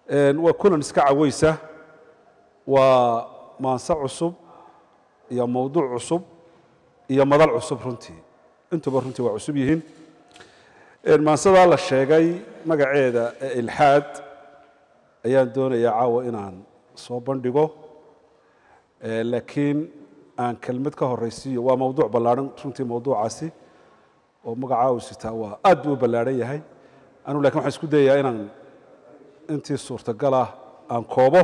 waa kulan iska caweysa waa maanse cusub iyo mowduuc cusub iyo madal cusub runtii intuba runtii waa cusub yihiin maansadaa la sheegay magaceeda ee ilxaad ayaan doonayaa caawa inaan soo bandhigo laakiin aan kelmad ka horaysiiyo waa mowduuc ballaarhan runtii mowduucaasi oo magacaa uu sitaa waa aad buu u ballaarhan yahay anugu lakin waxaan isku dayayaa inaan intii suurtagal ah aan koobo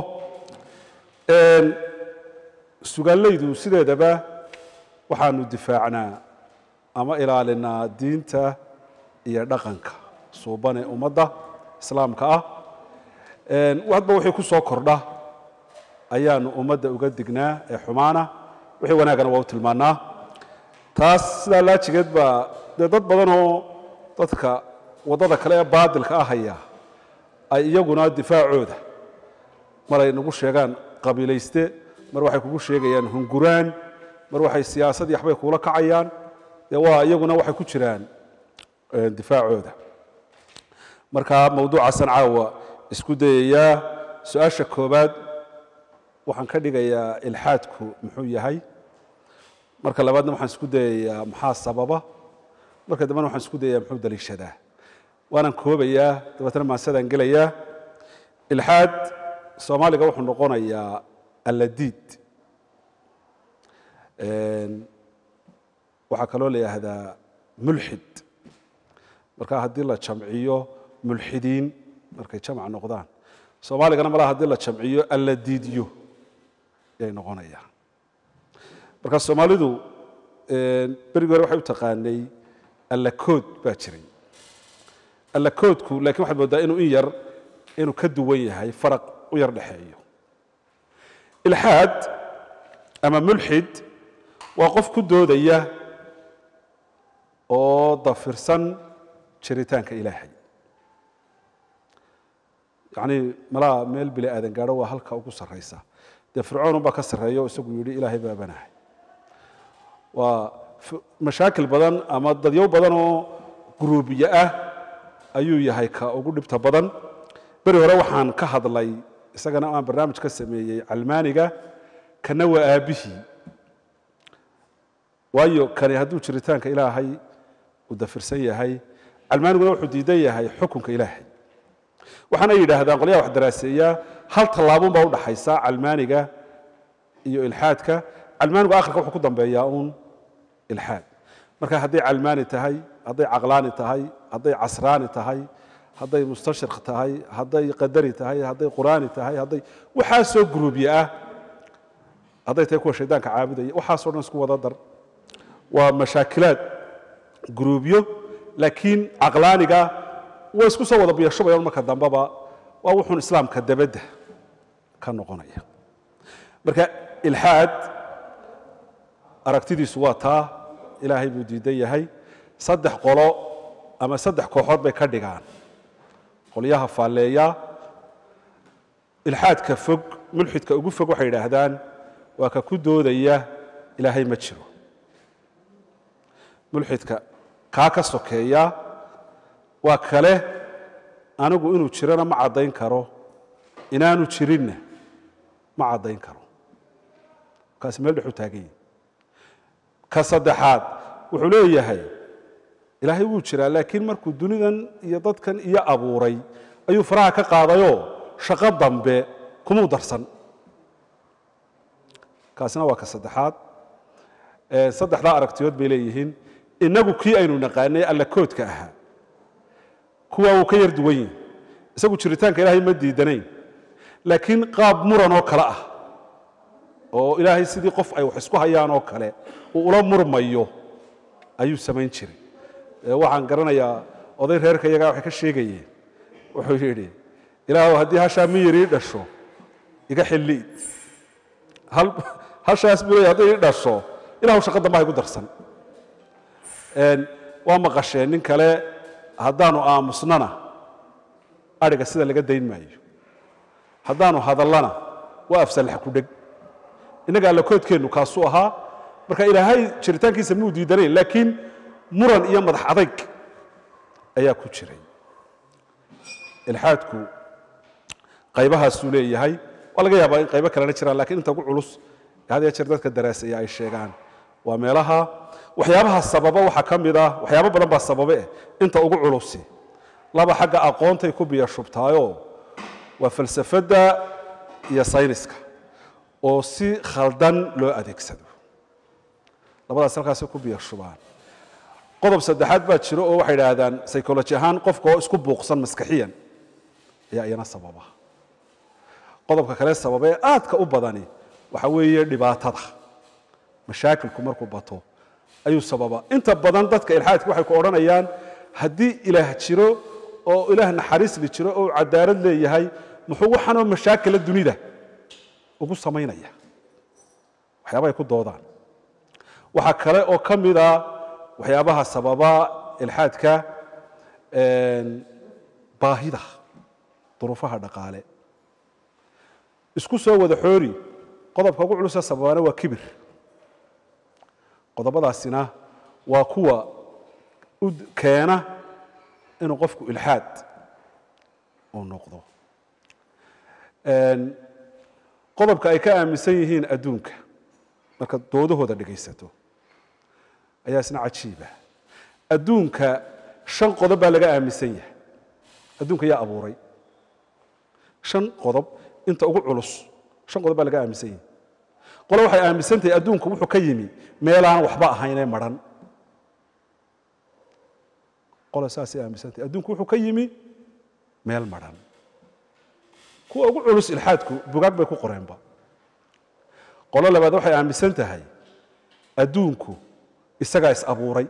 sugaallaydu sideedaba waxaanu difaacnaa ama ilaalinaa diinta iyo dhaqanka suuban ee ummadda islaamka ah hadba wixii ku soo kordha ayaanu ummadda uga dignaa ee xumaana wixii wanaagana waa u tilmaannaa taas sidaa laajigeed baa dee dad badanoo dadka waddada kale ee baadilka ah haya ay iyaguna difaacooda maray nagu sheegaan qabiilayste mar waxay kugu sheegayaan hunguraan mar waxay siyaasad iyo waxbay kuula kacayaan dee waa iyaguna waxay ku jiraan difaacooda marka mawduucaasaan caawa isku dayayaa su-aasha koobaad waxaan ka dhigayaa ilxaadku muxuu yahay marka labaadna waxaan isku dayayaa maxaa sababa marka dambena waxaan isku dayayaa muxuu daliishadaa waanaan koobayaa dabeetna maasadaan gelayaa ilxaad soomaaliga wuxuu noqonayaa alladiid waxaa kaloo la yidhaahdaa mulxid marka haddii la jamciyo mulxidiin markay jamc noqdaan soomaaligana malaa haddii la jamciyo alladiidyo yay noqonayaan marka soomaalidu berigi hore waxay u taqaanay allakood baa jiray allakoodku lakin waxaad moodaa inuu in yar inuu ka duwan yahay faraq u yar dhexeeyo ilxaad ama mulxid waa qof ku doodaya oo dafirsan jiritaanka ilaahay yacnii malaa meel bili aadan gaadho waa halka ugu sarraysa dee fircoon unbaa ka sarreeya oo isagu yidhi ilaahay baa banahay waa mashaakil badan ama dadyow badan oo guruubiye ah ayuu yahay ka ugu dhibta badan beri hore waxaan ka hadlay isagana aan barnaamij ka sameeyey calmaaniga kana waa aabbihii waayo kani hadduu jiritaanka ilaahay uu dafirsan yahay calmaaniguna wuxuu diidan yahay xukunka ilaahay waxaana yidhaahdaan qolyaha wax daraaseeyaa hal tallaabun baa udhaxaysa calmaaniga iyo ilxaadka calmaanigu akhirka wuxuu ku dambeeyaa uun ilxaad marka hadday calmaani tahay hadday caqlaani tahay hadday casraani tahay hadday mustashriq tahay hadday qadari tahay hadday qur'aani tahay hadday waxaasoo guruubye ah hadday tahay kuwa shaydaanka caabudaya waxaasoo dhan isku wada dar waa mashaakilaad guruubyo laakiin caqlaaniga way isku soo wada biyashubayaan marka dambeba waa wuxuun islaamka dabadda ka noqonaya marka ilxaad aragtidiisu waa taa ilaahay buu diidan yahay saddex qolo ama saddex kooxood bay ka dhigaan qolyaha faalleeya ilxaadka fog mulxidka ugu fog waxay yidhaahdaan waa ka ku doodaya ilaahay ma jiro mulxidka kaa ka sokeeya waa kale anigu inuu jirona ma caddayn karo inaanu jirinna ma caddayn karo kaasi meel dhexu taagan yahi ka saddexaad wuxuu leeyahay ilaahay wuu jiraa laakiin markuu dunidan iyo dadkan iyo abuuray ayuu faraha ka qaadayoo shaqo dambe kumuu darsan kaasina waa ka saddexaad saddexdaa aragtiyood bay leeyihiin inagu kii aynu naqaanay allakoodka ahaa kuwaa wuu ka yar duwan yihi isagu jiritaanka ilaahay ma diidanayn laakiin qaab muran oo kale ah oo ilaahay sidii qof ay wax isku hayaan oo kale uu ula murmayo ayuu samayn jiray waxaan garanayaa oday reerka iyagaa waxay ka sheegayeen wuxuu yidhi ilaahu haddii hashaa miyirii dhasho iga xilliid hashaas buu leey hadday ii dhasho ilahu shaqa dambe haygu darsan waa maqasheen nin kale haddaanu aamusnana adhiga sida laga dayn maayo haddaanu hadallana waa afsalax ku dheg innaga allakoodkeennu kaasuu ahaa marka ilaahay jiritaankiisa muu diidanayn laakiin muran iyo madax adayg ayaa ku jiray ilxaadku qaybahaasuu leeyahay waa laga yaabaa in qaybo kalena jiraan lakiin inta ugu culus had ya jeer dadka daraaseeya ay sheegaan waa meelaha waxyaabaha sababa waxaa ka mid ah waxyaabo badan baa sababe eh inta ugu culusi laba xagga aqoontay ku biyo shubtaayo waa falsafadda iyo sayniska oo si khaldan loo adeegsado labadaas halkaasay ku biyo shubaan qodob saddexaad baa jiro oo waxay idhaahdaan psychology ahaan qofka oo isku buuqsan maskaxiyan ayaa iyana sababa qodobka kale sababa ee aadka u badani waxa weeye dhibaatada mashaakilku markuu bato ayuu sababa inta badan dadka ilxaadka waxay ku odhanayaan haddii ilaah jiro oo ilaah naxariisli jiro oo cadaalad leeyahay muxuu waxanoo mashaakila dunida ugu samaynaya waxyaabahay ku doodaan waxaa kale oo ka mida waxyaabaha sababa ilxaadka baahida duruufaha dhaqaale isku soo wada xoori qodobka ugu culusa sababaana waa kibir qodobadaasina waa kuwa u keena inuu qofku ilxaad uu noqdo qodobka ay ka aaminsan yihiin adduunka marka doodahooda dhegaysato ayaa isna cajiiba adduunka shan qodob baa laga aaminsan yahay adduunka yaa abuuray shan qodob inta ugu culus shan qodob baa laga aaminsan yahay qole waxay aaminsan tahay adduunku wuxuu ka yimi meelaan waxba ahaynee madhan qole saasay aaminsan tahay adduunku wuxuu ka yimi meel madhan kuwa ugu culus ilxaadku bugaag bay ku qoreenba qolo labaad waxay aaminsan tahay adduunku isagaa is abuuray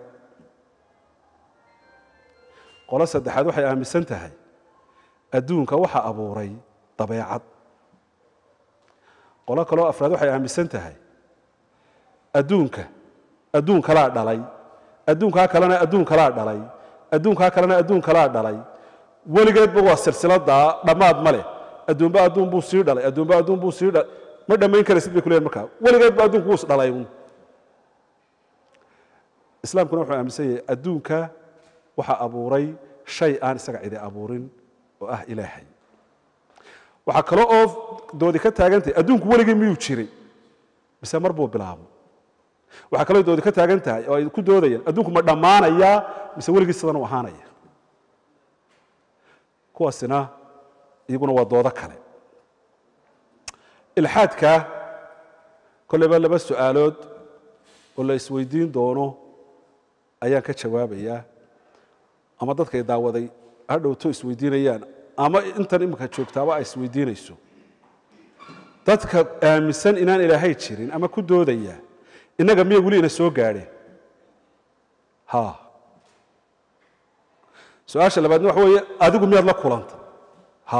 qolo saddexaad waxay aaminsan tahay adduunka waxa abuuray dabeecad qolo kaloo afraad waxay aaminsan tahay adduunka adduun kalaa dhalay adduunkaa kalena adduun kalaa dhalay adduunkaa kalena adduun kalaa dhalay weligeedba waa silsiladaa dhammaad ma leh adduunba adduun buu sii dhalay adduunba adduun buu sii dhalay ma dhammayn karaysid bay ku leeyihin markaa weligeedba adduunku wuu is dhalay un islaamkuna wuxuu aaminsan yahay adduunka waxaa abuuray shay aan isaga cidi abuurin oo ah ilaahay waxaa kale oo doodi ka taagantahay adduunku weligii miyuu jiray mise mar buu bilaabo waxaa kaloo doodi ka taagan tahay oo ay ku doodayaan adduunku ma dhammaanayaa mise weligii sidan u ahaanaya kuwaasina iyaguna waa doodo kale ilxaadka kolleyba laba su-aalood oo la isweydiin doono ayaan ka jawaabayaa ama dadkay daawaday hadhowto isweydiinayaan ama intan imika joogtaaba ay isweydiinayso dadka aaminsan inaan ilaahay jirin ama ku doodaya innaga miya weli ina soo gaadheen ha su-aasha labaadna waxa weeye adigu miyaad la kulanta ha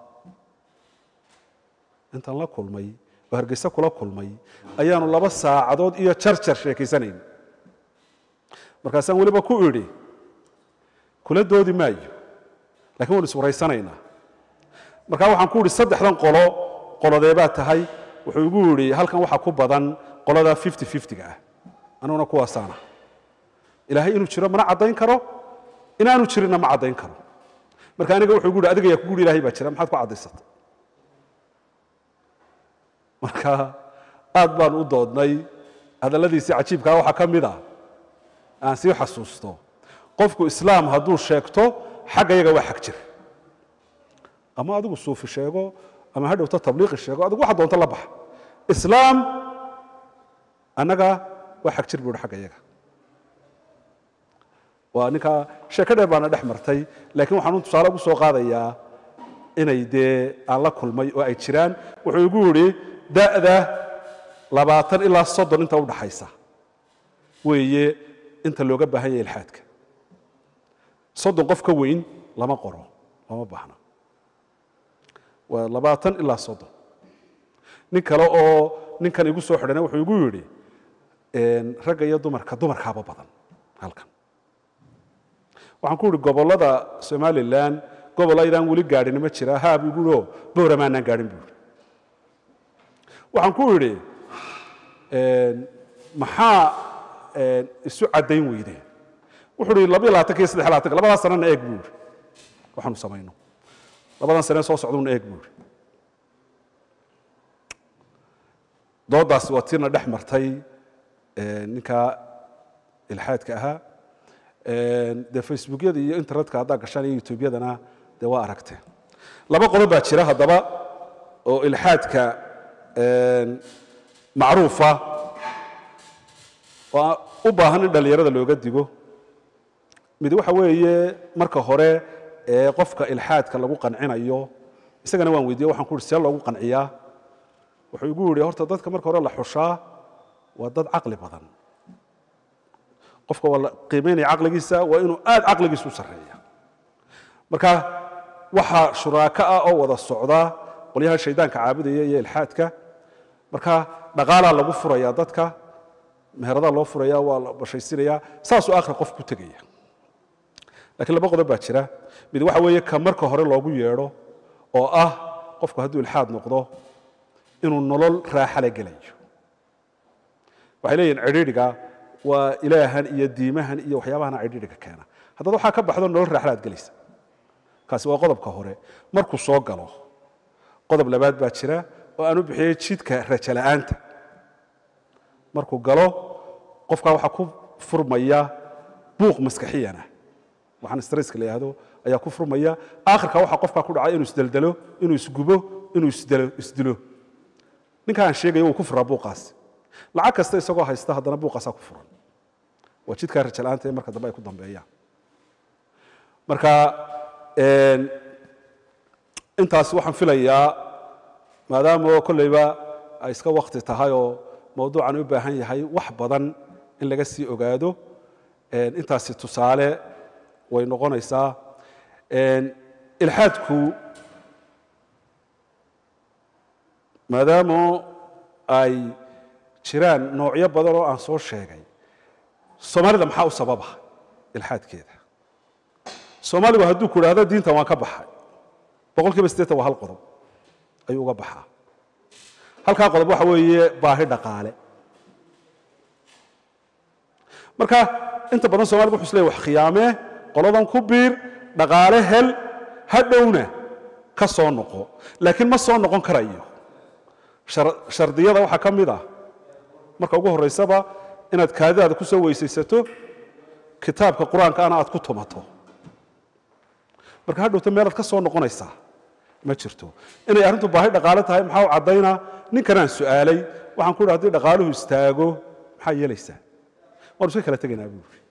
intaan la kulmay oo hargeyse kula kulmay ayaanu laba saacadood iyo jarjar sheekaysanayn markaasaan weliba ku idhi kula doodi maayo lakin waynu iswaraysanaynaa markaa waxaan ku idhi saddexdan qolo qolodeebaa tahay wuxuu igu yidhi halkan waxaa ku badan qolada fifty fiftyga ah aniguna kuwaasaana ilaahay inuu jiro mana caddayn karo inaanu jirinna ma caddayn karo marka aniga wuxuu igu yidhi adiga yaa kugu yidhi ilahay baa jira maxaad ku caddaysatay marka aad baan u doodnay hadalladiisii cajiibkaa waxaa ka mid ah aan sii xasuusto qofku islaam hadduu sheegto xagga yaga waa xag jir ama adigu suufi sheego ama hadhowto tabliiqi sheego adigu waxa doonto la baxa islaam annaga waa xag jir buu hi xagga yaga waa ninkaa sheeko dheer baana dhex martay laakiin waxaan tusaale ugu soo qaadayaa inay dee aan la kulmay oo ay jiraan wuxuu igu yidhi da'da labaatan ilaa soddon inta u dhaxaysa weeye inta looga baahan yahay ilxaadka soddon qof ka weyn lama qoro lama baahna waa labaatan ilaa soddon nin kale oo ninkan igu soo xidhana wuxuu igu yidhi ragga iyo dumarka dumarkaaba badan halkan waxaan ku yidhi gobollada somalilan gobol aydaan weli gaadhin ma jira haa buu igu o booramaanaan gaadhin buu yidhi waxaan ku idhi maxaa isu caddayn weydeen wuxuu ihi labiyo labaatanka iyo saddex labaatanka labadaa sanana eeg buu yidhi waxaanu samayno labadan sanee soo socduuna eeg buu yidhi doodaasi waa tiina dhex martay ninka ilxaadka ahaa dee facebookyada iyo internetka haddaa gashaan iyo youtubeyadana dee waa aragteen laba qodob baa jira haddaba oo ilxaadka macruufa oo u baahan in dhallinyarada looga digo mid waxa weeye marka hore ee qofka ilxaadka lagu qancinayo isagana waan weydiiye waxaan ku uhi see loogu qanciyaa wuxuu igu yidhi horta dadka marka hore la xushaa waa dad caqli badan qofka waa la qiimaynaya caqligiisa waa inuu aad caqligiisa u sarreeya marka waxaa shuraako ah oo wada socda qolyaha shaydaanka caabudaya iyo ilxaadka marka dhaqaalaa lagu furaya dadka meheradaa loo furaya waa la bashaysinaya saasuu akhri qof ku tegaya lakiin laba qodob baa jira mid waxa weeye ka marka hore loogu yeedho oo ah qofku hadduu ilxaad noqdo inuu nolol raaxala gelayo waxay leeyihin cidhiidhiga waa ilaahan iyo diimahan iyo waxyaabahana cidhiidhiga keena haddaad waxaa ka baxdo nolol raaxalaad gelaysa kaasi waa qodobka hore markuu soo galo qodob labaad baa jira oo aan u bixiyey jidka rajala'aanta markuu galo qofkaa waxaa ku furmaya buuq maskaxiyana waxaan stresska la yidhahdo ayaa ku furmaya aakhirka waxaa qofkaa ku dhacay inuu isdeldelo inuu isgubo inuu isdelo isdilo ninka aan sheegaya wuu ku furaa buuqaasi lacag kasta isagoo haysta haddana buuqaasaa ku furan waa jidkaa rajala'aanta ee marka dambe ay ku dambeeyaan marka intaas waxaan filayaa maadaama oo kolleyba ay iska wakti tahay oo mawduucan u baahan yahay wax badan in laga sii ogaado intaasi tusaale way noqonaysaa ilxaadku maadaama ay jiraan noocyo badan oo aan soo sheegay soomaalida maxaa u sababa ilxaadkeeda soomaaligu hadduu ku idhahdo diintan waan ka baxay boqol kiiba siddeetan waa hal qodob ayuu uga baxaa halkaa qodob waxa weeye baahi dhaqaale marka inta badan somaligu wuxu isleeyahy wax khiyaamee qoladan ku biir dhaqaale hel hadhowna ka soo noqo laakiin ma soo noqon karayo shardiyada waxaa ka mid ah marka ugu horraysaba inaad kaadidaada ku soo weysaysato kitaabka qur-aankaana aad ku tumato marka hadhowta meelaad ka soo noqonaysaa ma jirto inay arrintu baahi dhaqaale tahay maxaa u caddaynaa ninkanaan su'aalay waxaan ku idhi hadii dhaqaaluhu istaago maxaa yeelaysaa waanu iska kala tegaynaa buu yidhi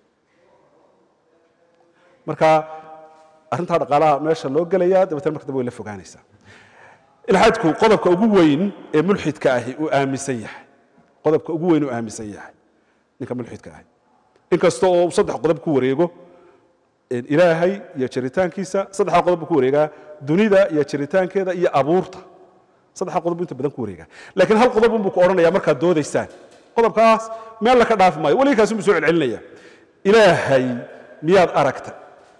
marka arrintaa dhaqaalaha meesha loo gelayaa dabeetna marka dambe way la fogaanaysaa ilxaadku qodobka ugu weyn ee mulxidka ahi uu aaminsan yahay qodobka ugu weyn uu aaminsan yahay ninka mulxidka ahi inkasta oo saddex qodob ku wareego ilaahay iyo jiritaankiisa saddexda qodob buu ku wareegaa dunida iyo jiritaankeeda iyo abuurta saddexda qodob buu inta badan ku wareegaa laakiin hal qodob unbuu ku odhanaya markaad doodaysaan qodobkaas meel la ka dhaafi maayo weligii kaasi buu soo celcelinaya ilaahay miyaad aragtay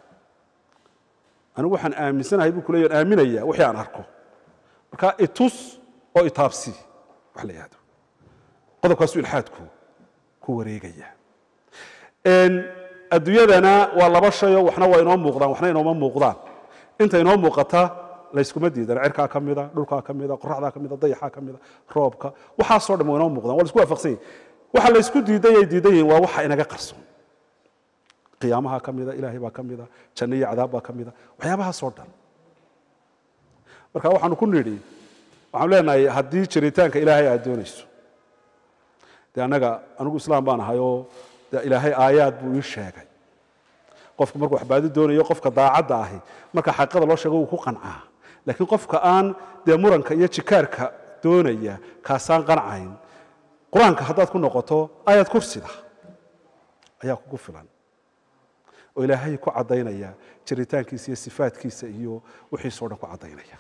anigu waxaan aaminsanahay buu kuleeya aan aaminaya wixii aan arko marka itus oo itaabsi wax la yihahdo qodobkaasuu ilxaadku ku wareegaya adduunyadana waa laba shayoo waxna waa inoo muuqdaan waxna inooma muuqdaan inta inoo muuqata layskuma diidan cirkaa ka mida dhulkaa ka mida qoraxdaa ka mida dayaxaa ka mida roobka waxaasoo dhan waa inoo muuqdaan waa laisku waafaqsan yahi waxa laysku diiday ay diidan yihiin waa waxa inaga qarsoon qiyaamaha ka mida ilaahay baa ka mida janno iyo cadaab baa ka mida waxyaabahaasoo dhan marka waxaanu ku nidhi waxaanu leenahay haddii jiritaanka ilaahay aad doonayso dee annaga anigu islaam baan ahay oo de ilaahay aayaad buu ii sheegay qofku markuu waxbaadi doonayo qofka daacadda ahi marka xaqiiqada loo sheego wuu ku qancaa laakiin qofka aan dee muranka iyo jikaarka doonaya kaasaan qancayn qur-aanka haddaad ku noqoto aayad kursida ayaa kugu filan oo ilaahay ku caddaynaya jiritaankiisa iyo sifaadkiisa iyo wixiisoo dhan ku caddaynaya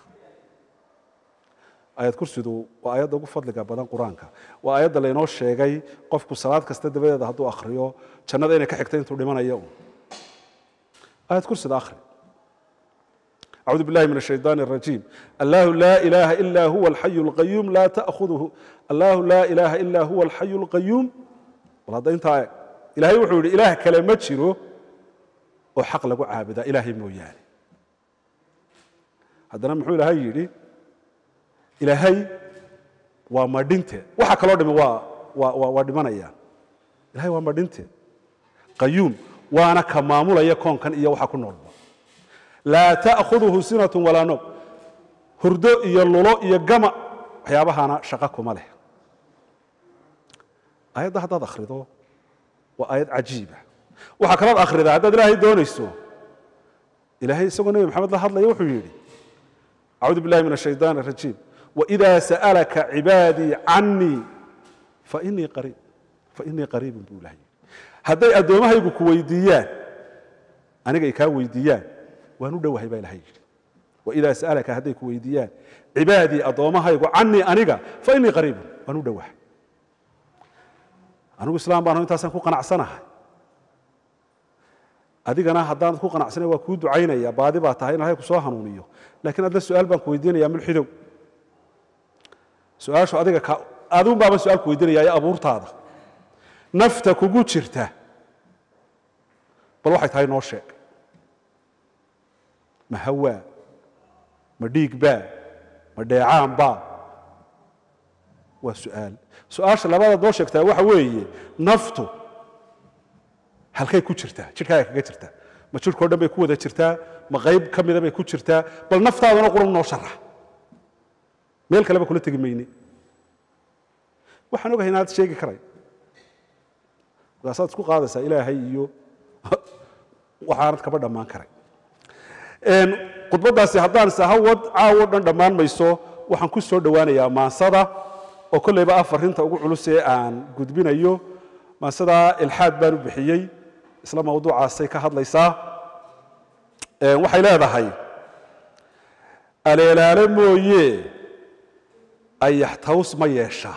aayad kursidu waa aayadda ugu fadliga badan qur-aanka waa aayadda laynoo sheegay qofku salaad kasta dabadeeda hadduu akhriyo jannada inay ka xigta intuu dhimanayo aayad kursida akhri أعوذ بالله من الشيطان الرجيم الله لا إله إلا هو الحي القيوم لا تأخذه الله لا إله إلا هو الحي القيوم والله أنت إلهي وحول إله كلمة شرو وحق لقو عابدا إلهي موياني هذا محول هاي يلي إلهي waa madhinte waxa kaloo dhimi waa waa waa waa dhimanayaan ilahay waa madhinte qayuum waana ka maamulaya koonkan iyo waxa ku noolba laa ta'khuduhu sinatu walaa noob hurdo iyo lulo iyo gama waxyaabahana shaqo kuma leh ayadda haddaad akhrido waa aayad cajiiba waxaa kalood akhridaa haddaad ilaahay doonayso ilaahay isagoo nebi maxamed la hadlaya wuxuu yidhi acuudu billahi min ashaytaan arajiim waidaa sa'alaka cibaadii canii fainii qariib fainii qariibun buu ilahay yidhi hadday addoommahaygu ku weydiiyaan aniga ay kaa weydiiyaan waan u dhowahay baa ilahay yidhi waidaa sa'alaka hadday ku weydiiyaan cibaadii addoommahaygu canii aniga fainii qariibun waan u dhowahay anigu islaam baan intaasaan ku qanacsanahay adigana haddaanad ku qanacsanay waa kuu ducaynaya baadi baa tahay in ilahay ku soo hanuuniyo lakiin adna su-aal baan ku weydiinaya mulxidow su-aashu adiga ka adun baaba su-aal ku weydiinaya ee abuurtaada nafta kugu jirta bal waxay tahay noo sheeg ma hawaa ma dhiig baa ma dheecaan baa waa su-aal su-aasha labadaad noo sheegtaa waxa weeye naftu halkay ku jirtaa jidhkaaga kaga jirtaa ma jidhkao dhan bay ku wada jirtaa ma qayb ka mida bay ku jirtaa bal naftaadana quran noo sharax meel kaleba kula tegi mayne waxaan ogahay inaad sheegi karay markaasaad isku qaadaysaa ilaahay iyo waxaanad kaba dhammaan karay khudbaddaasi haddaan sahawad caawo dhan dhammaan mayso waxaan ku soo dhowaanayaa maansada oo kolleyba ah farinta ugu culus ee aan gudbinayo maansadaa ilxaad baan u bixiyey isla mawduucaasay ka hadlaysaa waxay leedahay aleelaale mooye ayaxtaws ma yeeshaa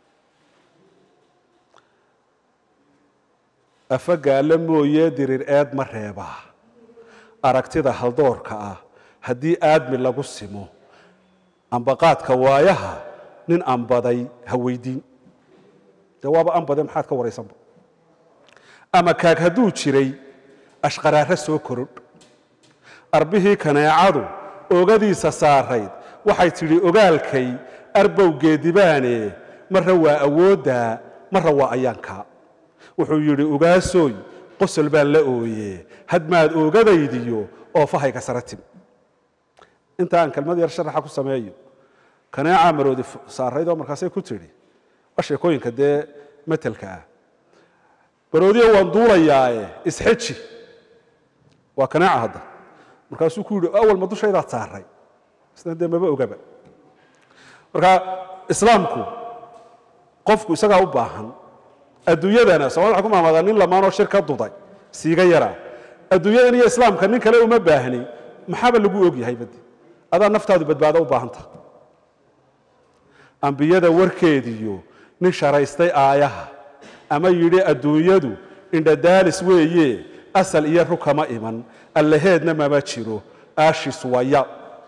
afagaale mooye dirir eed ma reebaa aragtida haldoorka ah haddii aadmi lagu simo ambaqaadka waayaha nin ambaday ha weydiin jawaaba ambade maxaad ka waraysanba ama kaag hadduu jiray ashqaraare soo korodh arbihii kaneecadu oogadiisa saarayd waxay tidhi ogaalkay arbow geedibaane marra waa awooddaa marra waa ayaankaa wuxuu yidhi ugaasooy qosol baan la ooye hadmaad oogadaydiyo oo fahayga sara tim inta aan kelmad yar sharaxa ku sameeyo kaneecaa maroodi saaraydoo markaasay ku tidhi waa sheekooyinka dee matelka ah baroodiyo waan duulayaae isxeji waa kaneeca hadda markaasuu ku yidhi awal ma dushaydaad saaray isna dee maba ogaba marka islaamku qofku isagaa u baahan adduunyadana soomaalida waxay ku maamaadaa nin lamaanoo shir ka duday siiga yaraa adduunyadan iyo islaamka nin kale uma baahni maxaaba lagu ogyahay badi adaa naftaadu badbaado u baahanta ambiyada warkeediyo nin sharaystay aayaha ama yidhi adduunyadu indhadaalis weeye asal iyo rukama iman allaheedna mama jiro aashis waya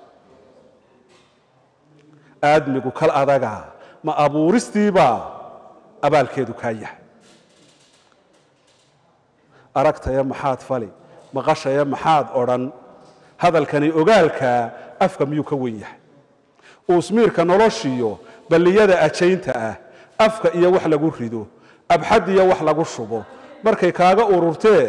aadmigu kal adaga ma abuuristiibaa abaalkeedu kaa yahay aragtaya maxaad fali maqashaya maxaad odhan hadalkani ogaalkaa afka miyuu ka wen yahay uusmiirka noloshiyo balliyada ajaynta ah afka iyo wax lagu rido abxad iyo wax lagu shubo markay kaaga ururtee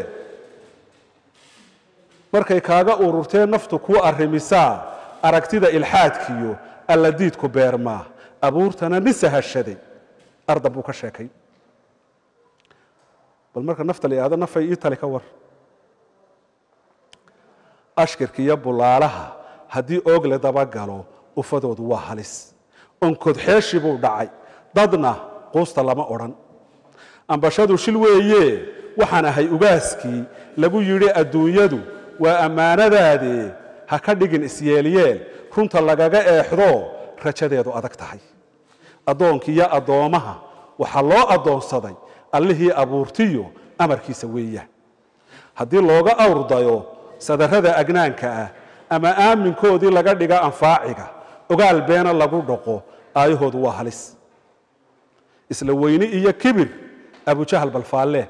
markay kaaga ururtee naftu kuu arrimisaa aragtida ilxaadkiyo alladiidku beermaa abuurtana nin sahashaday ardan buu ka sheekay bal marka nafta la ihahdo nafay ii tali ka war ashkirka iyo bulaalaha haddii oog la dabagalo ufadoodu waa halis onkod xeeshi buu dhacay dadna quusta lama odhan ambashadu shil weeye waxaan ahay ugaaskii lagu yidhi adduunyadu waa ammaanadaadee ha ka dhigin isyeelyeel runta lagaga eexdo rajadeedu adag tahay addoonkiiyo addoommaha waxaa loo addoonsaday allihii abuurtiyo amarkiisa weeyaan haddii looga awrdayo sadarrada agnaanka ah ama aaminkoodii laga dhiga anfaaciga ogaal beena lagu dhaqo aayahoodu waa halis isla weyni iyo kibir abujahal balfaalle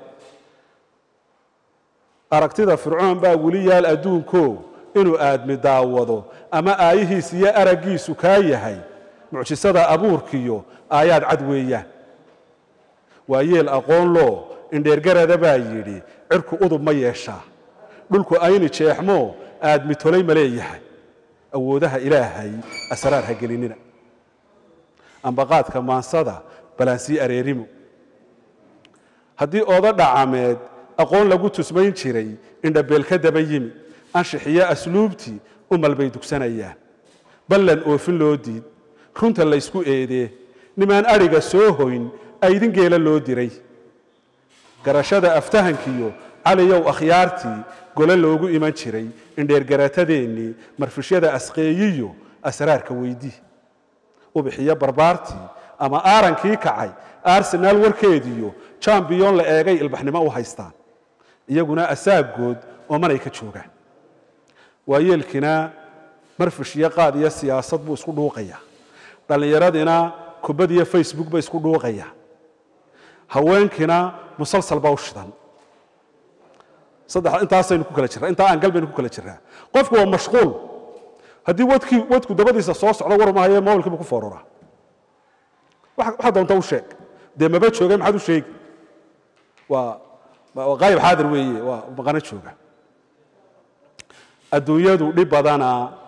aragtida fircoon baa weli yaal adduunko inuu aadmi daawado ama aayihiis iyo araggiisu kaa yahay mucjisada abuurkiyo aayaad cad weeyaan waa yeel aqoon loo indheergarada baa yidhi cirku udub ma yeeshaa dhulku ayni jeexmoo aad mitolay ma leeyahay awoodaha ilaahay asraar ha gelinina ambaqaadka maansada balaansii areerimo haddii ooda dhacameed aqoon lagu tusmayn jiray indhabeel ka daba yimi anshixiyo asluubtii umal bay dugsanayaan ballan oofin loo diid runta laysku eedee nimaan adhiga soo hoyn aydin geela loo diray garashada aftahankiyo caliyow akhyaartii gole loogu iman jiray indheergaratadeennii marfishyada asqeeyiyo asraarka weydii ubixiyo barbaartii ama aarankii kacay arsenaal warkeediyo jambiyon la eegay ilbaxnimo u haystaan iyaguna asaagood oo manay ka joogaan waayeelkina marfish iyo qaad iyo siyaasad buu isku dhuuqayaa dhallinyaradina kubad iyo facebook bay isku dhuuqayaa haweenkina musalsal baa u shidan saddex intaasaynu ku kala jirraa intaa aan galbaynu ku kala jirraa qofku waa mashquul haddii wadkii wadku dabadiisa soo socdo war mahaye mobilkiibu ku fooruraa waxaa doonta u sheeg dee maba joogay maxaad u sheegi waa waa qaayib xaadir weeye waa maqano jooga adduunyadu dhib badana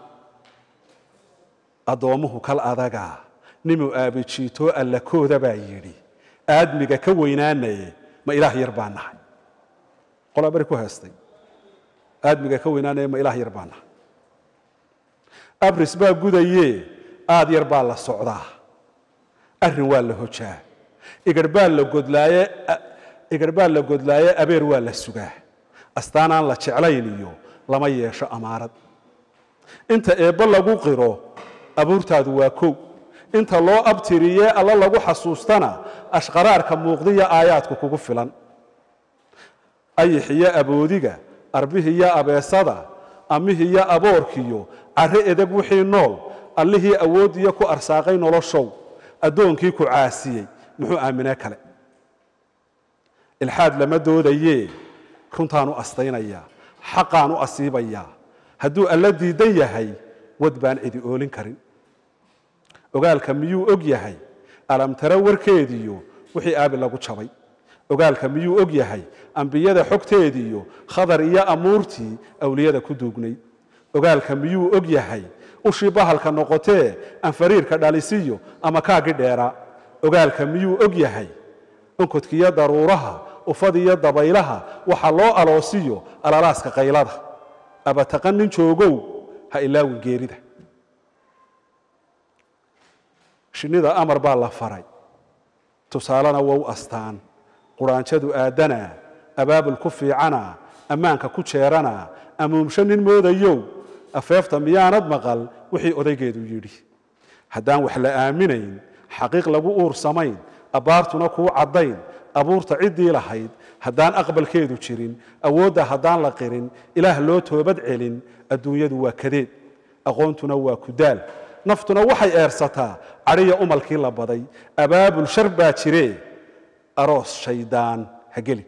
addoommuhu kal adaga nimuu aabijiitoo allakooda baa yidhi aadmiga ka weynaanaye ma ilaah yar baa nahay qolaa beri ku heestay aadmiga ka weynaanaye ma ilaah yar baa nahay abris baa gudaye aad yar baa la socdaa arrin waa la hojaa igar baa la godlaaye igar baa la godlaaye abeer waa la sugaa astaanaan la jeclayn iyo lama yeesho amaarad inta eebbo lagu qiro abuurtaadu waa kow inta loo abtiriyee alla lagu xasuustana ashqaraarka muuqdiya aayaadku kugu filan ayixiyo aboodiga arbihiyo abeesada amihiyo aboorkiyo carre edeg wixii nool allihii awooddiyo ku arsaaqay noloshow addoonkii ku caasiyey muxuu aaminee kale ilxaad lama doodayee runtaan u astaynayaa xaqaan u asiibayaa hadduu alla diidan yahay wad baan cidi oolin karin ogaalka miyuu og yahay alamtare warkeediyo wixii aabi lagu jabay ogaalka miyuu og yahay ambiyada xogteediyo khadar iyo amuurtii awliyada ku duugnay ogaalka miyuu og yahay ushii bahalka noqotee anfariirka dhalisiyo ama kaagii dheeraa ogaalka miyuu og yahay onkodkiyo daruuraha ufadiyo dabaylaha waxa loo aloosiyo alalaaska qaylada abataqan nin joogow ha ilaawin geerida shinnida amar baa la faray tusaalena wow astaan quraanjadu aadanaa abaabul ku fiicana ammaanka ku jeerana amuumsho nin moodayow afeefta miyaanad maqal wixii odaygeedu yidhi haddaan wax la aaminayn xaqiiq lagu uur samayn abbaartuna kuu caddayn abuurta ciddii lahayd haddaan aqbalkeedu jirin awoodda haddaan la qirin ilaah loo toobad celin adduunyadu waa kadeed aqoontuna waa kudaal naftuna waxay eersataa cadhiya umalkii la baday abaabul shar baa jiree aroos shaydaan ha geli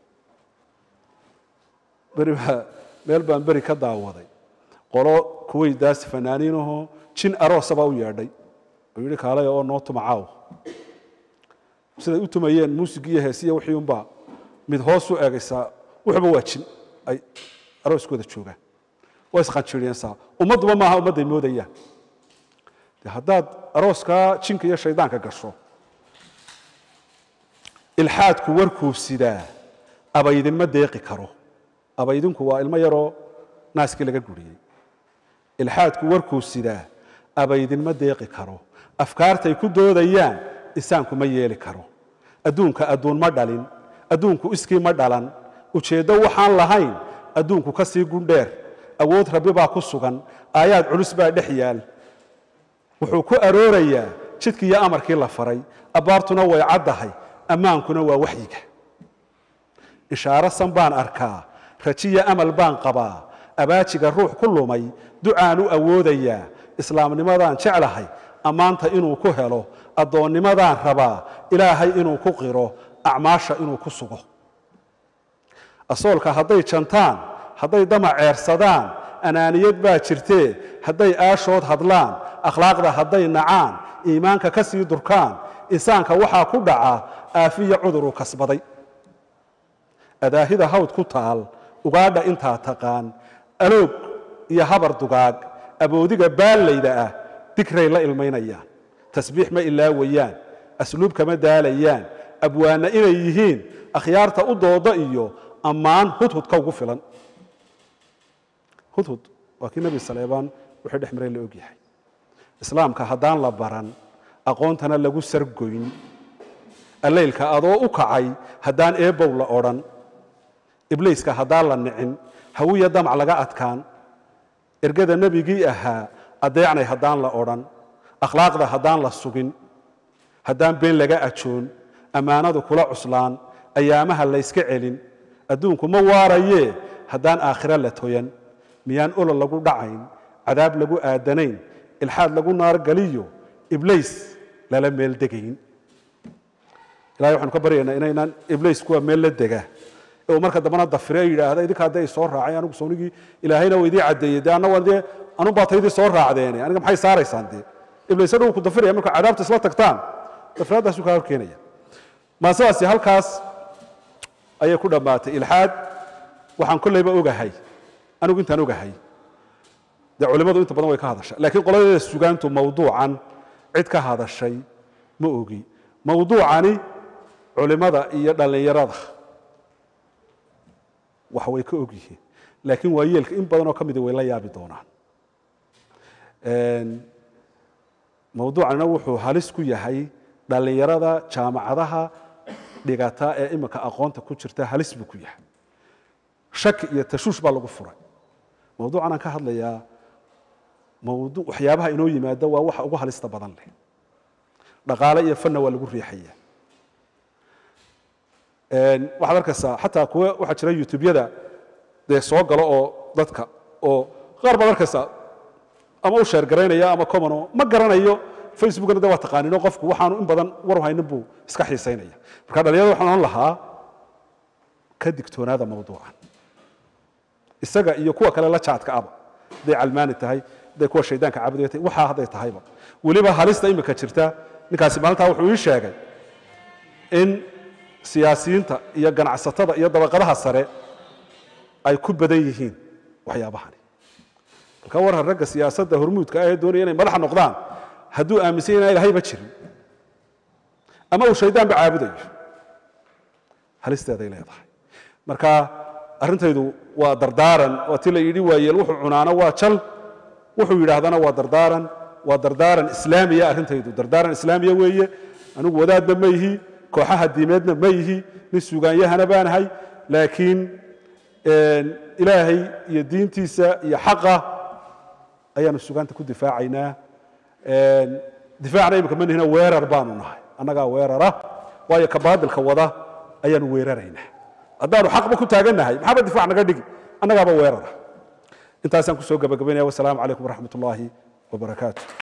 beri baa meel baan beri ka daawaday qolo kuweydaas fanaaniinahoo jin aroosabaa u yeedhay oo yidhi kaalaya oo noo tuma caaw siday u tumayeen muusigii iyo heesiya wixii unbaa mid hoos u eegaysaa wuxuba waa jin ay arooskooda joogaan waa isqanjiriyeensaa ummadduba maaha ummadday moodayaan de haddaad arooskaa jinka iyo shaydaanka gasho ilxaadku warkuu sidaa abaydinma deeqi karo abaydinku waa ilmo yaroo naaskii laga guriyey ilxaadku warkuu sidaa abaydinma deeqi karo afkaartay ku doodayaan insaanku ma yeeli karo adduunka adduun ma dhalin adduunku iskii ma dhalan ujeeddo waxaan lahayn adduunku ka sii gundheer awood rabbi baa ku sugan aayaad culus baa dhex yaal wuxuu ku aroorayaa jidkii iyo amarkii la faray abbaartuna way caddahay ammaankuna waa waxyiga ishaaro san baan arkaa rajiya amal baan qabaa abaajiga ruux ku lumay ducaan u awoodayaa islaamnimadaan jeclahay ammaanta inuu ku helo addoonnimadaan rabaa ilaahay inuu ku qiro acmaasha inuu ku sugo asoolka hadday jantaan hadday damac ceersadaan anaaniyad baa jirtee hadday aashood hadlaan akhlaaqda hadday nacaan iimaanka ka sii durkaan insaanka waxaa ku dhaca aafiya cuduruu kasbaday adaahida hawd ku taal ugaadha intaa taqaan aloog iyo habar dugaag aboodiga baallayda ah digray la ilmaynayaan tasbiix ma ilaawayaan asluub kama daalayaan abwaanna inay yihiin akhyaarta u dooda iyo ammaan hudhudka ugu filan hudhud waa kii nebi saleebaan wixii dhex maray la ogyahay islaamka haddaan la baran aqoontana lagu sargoyn allaylka adoo u kacay haddaan eebow la odhan ibliiska haddaan la nicin hawiya damac laga adkaan ergada nebigii ahaa adeecnay haddaan la odhan akhlaaqda haddaan la sugin haddaan been laga ajoon ammaanadu kula cuslaan ayaamaha layska celin adduunku ma waarayee haddaan aakhiro la toyan miyaan olol lagu dhacayn cadaab lagu aadanayn ilxaad lagu naargaliyo ibliis lala meel degayn ilahay waxaanu ka baryaynaa inaynaan ibliis kuwa meel la dega ee uu marka dambana dafire yidhaahda idinka hadday soo raacay anigu soonigii ilaahayna waa idii caddeeyey dee anna dee anun baa taydii soo raacdeene aniga maxay saaraysaan dee ibliis hadhow ku dafiraya marka cadaabta isla tagtaan dafiraaddaasuu kaa horkeenaya maasadaasi halkaas ayay ku dhammaatay ilxaad waxaan kollayba ogahay anigu intaan ogahay dee culimmadu inta badan way ka hadashay laakiin qoladeeda sugaantu mawduucan cid ka hadashay ma ogi mawduucani culimmada iyo dhallinyarada wax way ka og yihiin laakiin waa yeelka in badanoo ka midi way la yaabi doonaan mawduucanina wuxuu halis ku yahay dhallinyarada jaamacadaha dhigata ee imika aqoonta ku jirta halis buu ku yahay shaki iyo tashuush baa lagu furay mawduucan aan ka hadlayaa mawdu waxyaabaha inoo yimaada waa waxa ugu halista badan leh dhaqaale iyo fanna waa lagu riixaya waxaad arkaysaa xataa kuwa waxaa jira youtubeyada dee soo galo oo dadka oo qaar baad arkaysaa ama u sheergaraynaya ama commano ma garanayo facebookna de waa taqaanino qofku waxaanu in badan war haynin buu iska xiisaynaya marka dhalinyarada waxaan ohan lahaa ka digtoonaada mawduucan isaga iyo kuwa kale la jaadka aba hadday calmaani tahay hadday kuwa shaydaanka caabudaya tahay waxaa hadday tahayba weliba halista imika jirta ninkaasi maalintaa wuxuu ii sheegay in siyaasiyiinta iyo ganacsatada iyo dabaqadaha sare ay ku badan yihiin waxyaabahani marka warhan ragga siyaasadda hormuudka ah ee doonaya inay madaxa noqdaan hadduu aaminsan inaan ilahayba jirin ama uu shaydaanba caabudayo halisteeday leedahay marka arrintaydu waa dardaaran waa ti la yidhi waayeel wuxuu cunaano waa jal wuxuu yidhaahdana waa dardaaran waa dardaaran islaamiya arrintaydu dardaaran islaamiya weeye anigu wadaadna ma yihi kooxaha diimeedna ma yihi nin sugaanyahana baanahay laakiin ilaahay iyo diintiisa iyo xaqa ayaanu sugaanta ku difaacaynaa difaacna imika ma nihina weerar baanu nahay annagaa weerara waayo ka baadilka wada ayaanu weeraraynaa haddaanu xaqba ku taagannahay maxaaba difac naga dhigi annagaaba weerara intaasaan kusoo gabagabaynaya wasalaamu calaykum waraxmat ullaahi wabarakaatu